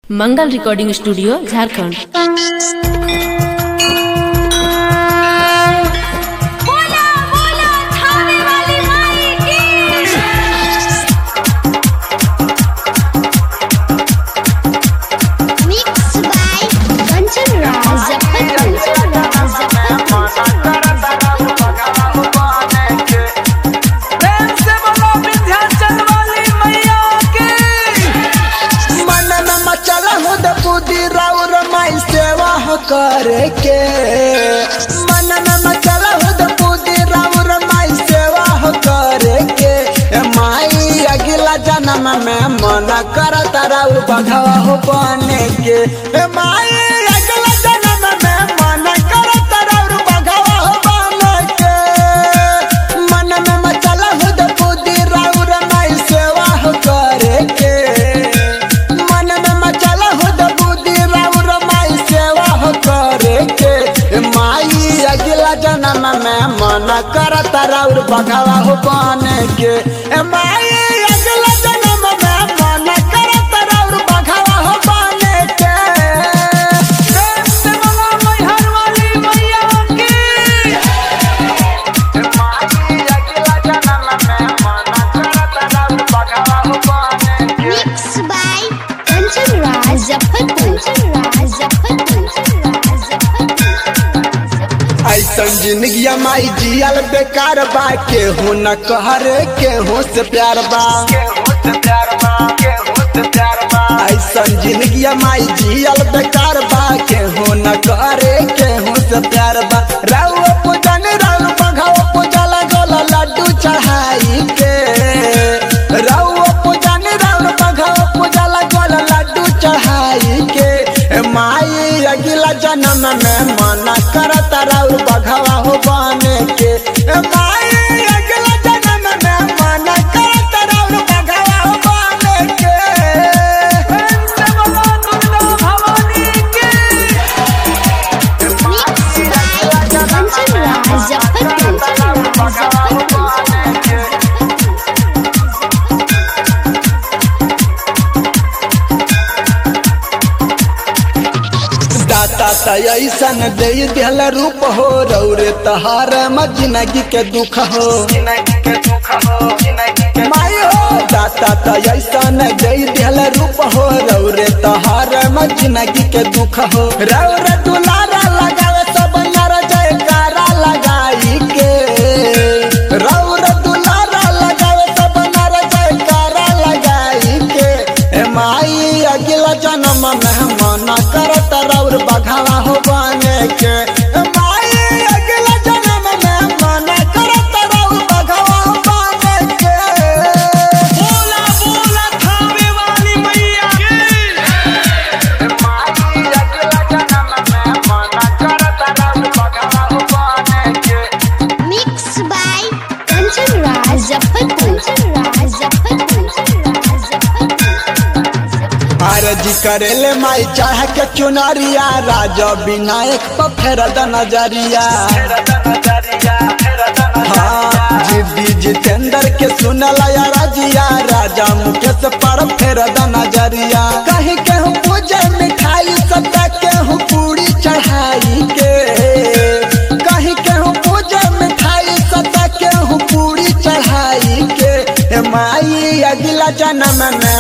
मंगल recording studio Jharkhand बोला बोला थाने वाली माई की Mixed by Kanchan Raj, Kanchan Raj, प्रेम से बोलो विंध्याचल वाली मैया की मन में मचल हो द बुद्धि राउर माई सेवा हो करे के मन में मचल हो द बुद्धि राउर माई सेवा हो करे के ए माई अगला जन्म में मन करत राउर बघवा हो बने के ए माई अगला जन्म में मन करत राउर बघवा हो बने के मन में मचल हो द बुद्धि राउर माई सेवा हो करे के मन में मचल हो द बुद्धि राउर माई सेवा हो करे के माई अगला जन्म में मन करत राउर बघवा हो बने के ए माई अगला जन्म में मन करत राउर बघवा हो बने के प्रेम से बोलो मैहर वाली मैया की माई अगला जन्म में मन करत राउर बघवा हो बने के Mixed by Kanchan Raj, Kanchan Raj, Kanchan Raj, ऐसन जिंदगी माई जियल बेकार बा केहू न कहरे केहू से प्यार बा ऐसन जिंदगी माई जियल बेकार बा केहू न कहरे केहू से प्यार बा राउ पूजन राउ बघाओ पूजा लगल लड्डू चढ़ाई के राउ पूजन राउ बघाओ पूजा लगल लड्डू चढ़ाई के ए माई अगला जन्म में मन करत राउर बघवा हो बने के ए माई अगला जन्म में मन करत राउर बघवा हो बने के प्रेम से बोलो दुर्गा भवानी की Mixed by Kanchan Raj, Kanchan दाता त ऐसन दे दिल रूप हो रौरे तहार जिंदगी के दुख हो माई हो दाता त ऐसन दे दिल रूप हो रौरे तहार जिंदगी के दुख हो रौरे दुलारा लगावे सब नर जयकारा लगाई के रौरे दुलारा लगावे सब नर जयकारा लगाई के ए माई अगला जन्म में मन करत रौर बघावा हो बने के ए माई अगला जन्म में मन करत रौर बघावा हो बने के बोला बोला थाने वाली मैया की माई अगला जन्म में मन करत रौर बघावा हो बने के Mixed by Kanchan Raj, Kanchan Raj, Kanchan Raj, आरजी करेले माई चाह के चुनरिया राजा विनायक पर फेर द नजरिया हाँ जिद्दी जितेंद्र के सुनल या राजिया राजा मुकेश पर फेर द नजरिया कहीं केहू पूजे मिठाई सदा केहू पूरी चढ़ाई के कहीं केहू पूजे मिठाई सदा केहू पूरी चढ़ाई के ए माई अगला जन्म में